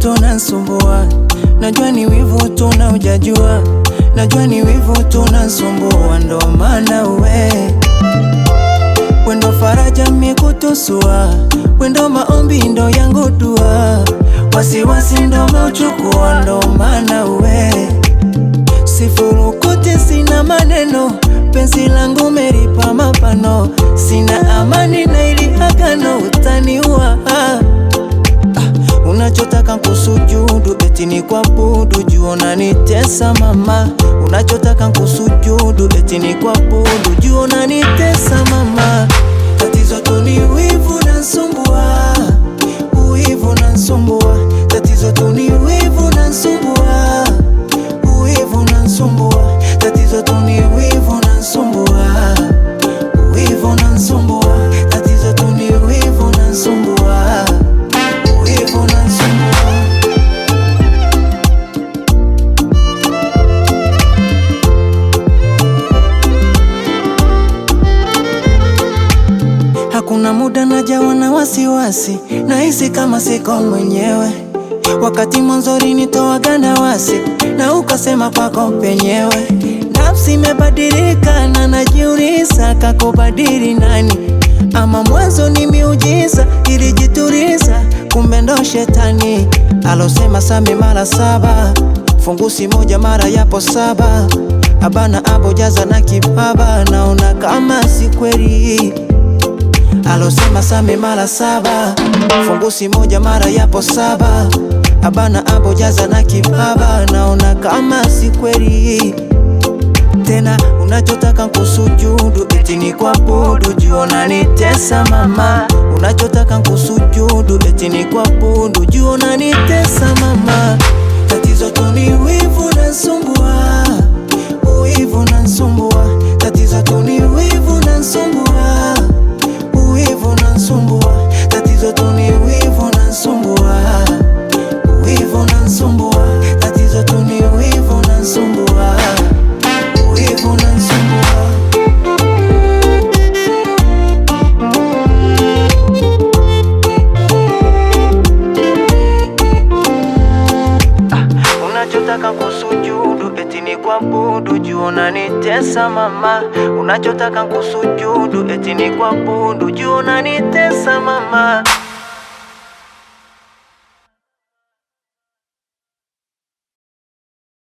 tunasumbua, najua ni wivu tuna ujajua, najua ni wivu tunasumbua, ndo maana we wendo faraja mikutusua, wendo maombi ndo yangu dua, wasiwasi ndo mauchukua, ndo maana we sifurukuti, sina maneno, penzi langu meripa mapano, sina amani na ili agano utaniua ah. Unachotaka kusujudu eti ni kuabudu, juu unanitesa mama. Unachotaka kusujudu eti ni kuabudu, juu unanitesa mama. Tatizo tu ni wivu nansumbua, uwivu nansumbua. Tatizo tu ni wivu nansumbua, uwivu nansumbua. Tatizo tu ni wivu nansumbua, uwivu nansumbua. Tatizo tu ni wivu nansumbua, uwivu nansumbua. Hakuna muda najawa na wasiwasi, nahisi kama siko mwenyewe. Wakati mwanzoni nitowaga na wasi, na ukasema kwako penyewe. Nafsi imebadilika na najiuliza, kakubadili nani? Ama mwanzo ni miujiza ilijituliza, kumbe ndo shetani alosema same mara saba, fungusi moja mara yapo saba. Abana abo jaza na kibaba, naona kama si kweli alosema same mara saba, fungusi moja mara yapo saba. Abana abo jaza na kibaba, naona kama si kweli tena. Unachotaka kusujudu eti ni kuabudu, juu unanitesa mama. Unachotaka kusujudu eti ni kuabudu, juu unanitesa mama. Tatizo tu ni wivu nansumbua, uwivu nansumbua. Tatizo tu ni wivu nansumbua uwivu nansumbua, tatizo tu ni wivu nansumbua, uwivu nansumbua, tatizo tu ni wivu nansumbua, uwivu nansumbua. Unachotaka kusujudu eti ni kuabudu, juu unanitesa mama. Unachotaka kusujudu eti ni kuabudu, juu unanitesa mama.